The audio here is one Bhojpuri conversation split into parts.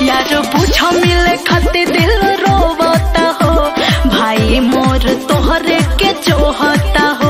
यार पूछ मिले खातिर दिल रोवता हो भाई मोर तोहरे के जोहता हो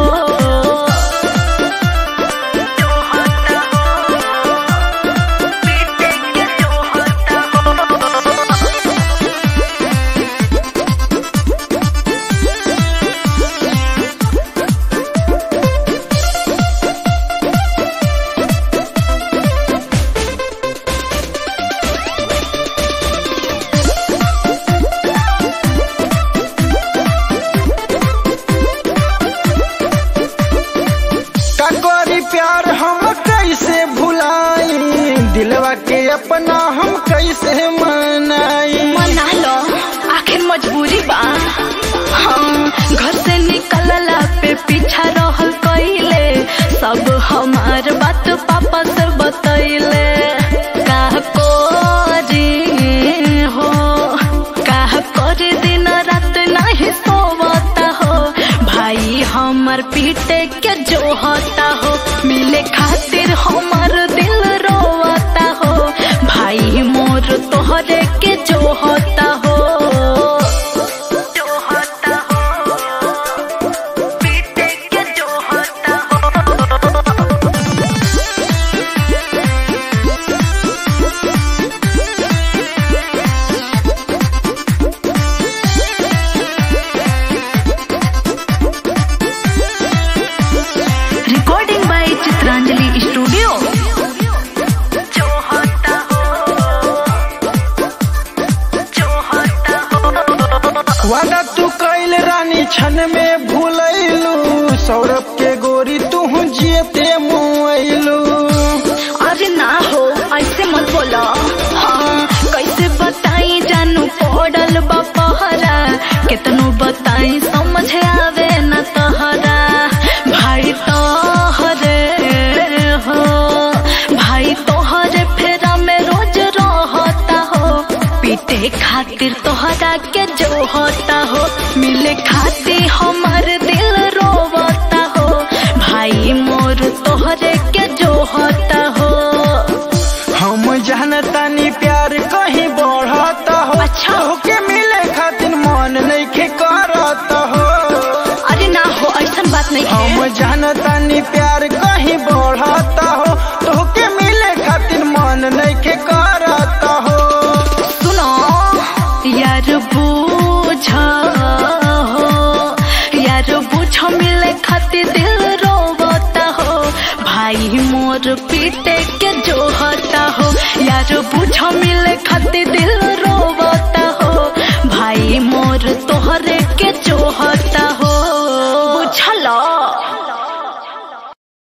का करी प्यार हम कैसे भुलाई दिलवा के अपना हम कैसे मनाई मना लो आखिर मजबूरी बा हम घर से निकलला पे पीछा रहल कइले सब हमार बात पापा से बतैले का करी हो का करे दिन रात नहीं सोवता हो भाई हमर पीटे के जो होता हो मिले खातिर हमर दिल रोवता हो भाई मोर तोहरे के जो होता हो जो होता हो पीटे के जो होता हो रिकॉर्डिंग बाय चित्रांजलि स्टूडियो जो होता हो जो होता हो वादा तू कैल रानी क्षण में भूलैलू सौरभ के गोरी तू जियते मुआइलू अरे ना हो ऐसे मत बोलो हाँ कैसे बताई जानू पड़ल बा पहरा कितनो बताई समझ आवे न तहरा भाई तोहरे हो भाई तोहरे फेरा में रोज रहता हो पीटे खातिर तोहरा के जो होता हो मिले खातिर हमार दिल रोवता हो भाई मोर तोहरे के जो होता हो हम जानतानी प्यार कहीं बढ़ता हो अच्छा। के मिले खातिर मन नहीं के करता हो अरे ना हो ऐसा बात नहीं हम है जानतानी प्यार कहीं बढ़ता हो तोहके मिले खातिर मन नहीं के करता हो सुनो यार बूझ हो यार बूझ मिले खातिर दिल रोवता हो भाई मोर पीटे के जो होता हो यार बूझ मिले खातिर दिल